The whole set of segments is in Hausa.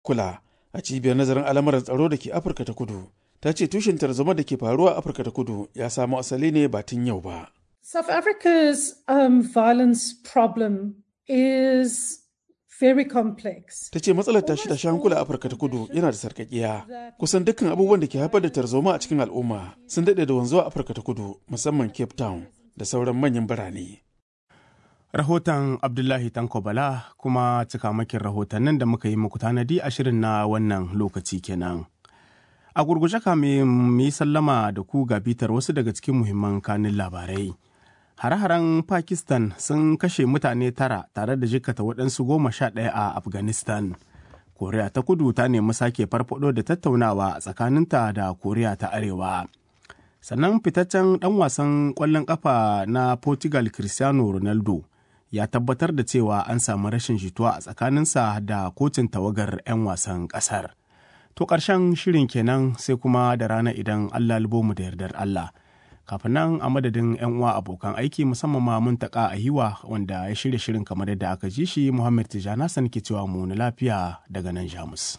kula a cibiyar nazarin al'amuran tsaro da ke Afirka ta Kudu. Ta ce tushen tarzoma da ke faruwa a Afirka ta Kudu ya samo asali ne ba tun yau ba. South Africa's um, violence problem is very complex. Ta ce matsalar tashi tashi hankula a Afirka ta Kudu yana da sarkakiya. Kusan dukkan abubuwan da ke haifar da tarzoma a cikin al'umma sun daɗe da wanzuwa a Afirka ta Kudu musamman Cape Town da sauran manyan birane. Rahoton Abdullahi Tanko Bala kuma cikamakin rahotannin da muka yi muku tanadi a shirin na wannan lokaci kenan. A gurguje kame mu yi sallama da ku ga bitar wasu daga cikin muhimman kanin labarai. Hare-haren Pakistan sun kashe mutane tara tare da jikkata waɗansu goma sha ɗaya a Afghanistan. Koriya ta kudu ta nemi sake farfado da tattaunawa a tsakaninta da Koriya ta Arewa. Sannan fitaccen ɗan wasan ƙwallon ƙafa na Portugal Cristiano Ronaldo ya tabbatar da cewa an samu rashin jituwa a tsakaninsa da kotun tawagar 'yan wasan ƙasar. To ƙarshen shirin kenan sai kuma da rana idan Allah mu da yardar Allah. kafin nan a madadin 'yan uwa abokan aiki musamman ma mun taƙa a hiwa wanda ya shirya shirin kamar yadda aka ji shi muhammad tijjana san ke cewa mu na lafiya daga nan jamus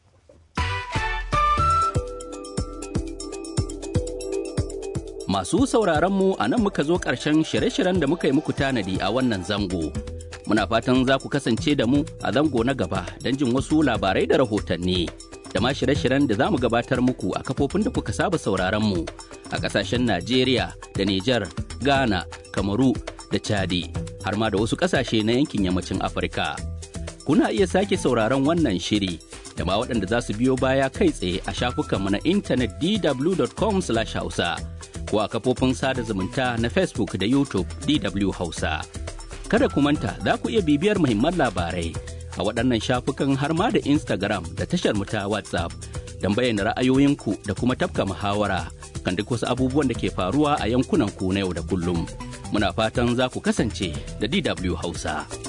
masu sauraron mu a nan muka zo ƙarshen shirye-shiryen da muka yi muku tanadi a wannan zango muna fatan za ku kasance da mu a zango na gaba don jin wasu labarai da rahotanni da ma shirye-shiryen da za mu gabatar muku a kafofin da kuka saba sauraron mu a kasashen Najeriya da Nijar, Ghana, Kamaru da Chadi har ma da wasu kasashe na yankin yammacin Afirka. Kuna iya sake sauraron wannan shiri da ma waɗanda za su biyo baya kai tsaye a shafukanmu na intanet dw.com/hausa ko a kafofin sada zumunta na Facebook da YouTube DW Hausa. Kada ku manta za ku iya bibiyar muhimman labarai a waɗannan shafukan har ma da Instagram da tashar mu ta WhatsApp don bayyana ra'ayoyinku da kuma tafka muhawara kan duk wasu abubuwan da ke faruwa a yankunan ku na yau da kullum. Muna fatan za ku kasance da DW Hausa.